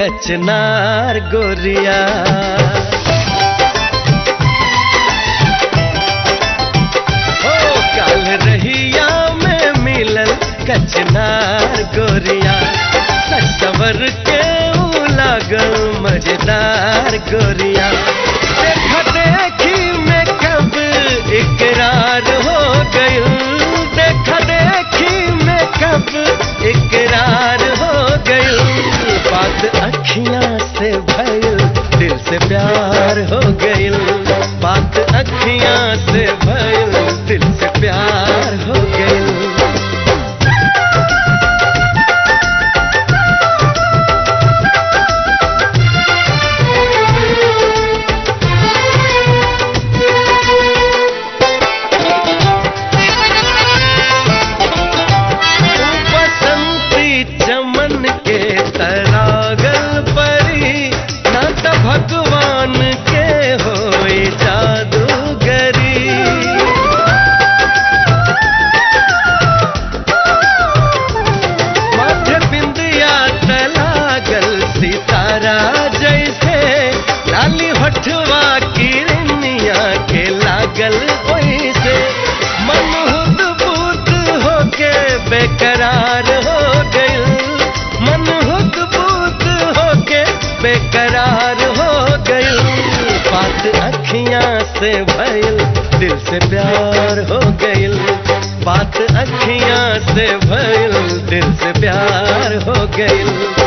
कचनार गोरिया हो काल रहिया में मिलल कचनार गोरिया सवर के ऊ लागल मजेदार गोरिया देखा देखी में कब इकरार हो गई देखा देखी में कब इकरार हो गई बात अखियां से भइल दिल से प्यार हो गई बात अखियां से भइल दिल से प्यार हो गई बसंती चमन के तरागल परी ना त भगवान के होए जादूगरी माथे बिंदिया तलागल सितारा जैसे लाली होठवा किरनिया के लागल ओइसे मन हुद बुद होके बेकरार हो गइल मन हुद बुद होके बेकरार हो गइल बात अखियां से भइल दिल से प्यार हो गइल बात अखियां से भइल दिल से प्यार हो गइल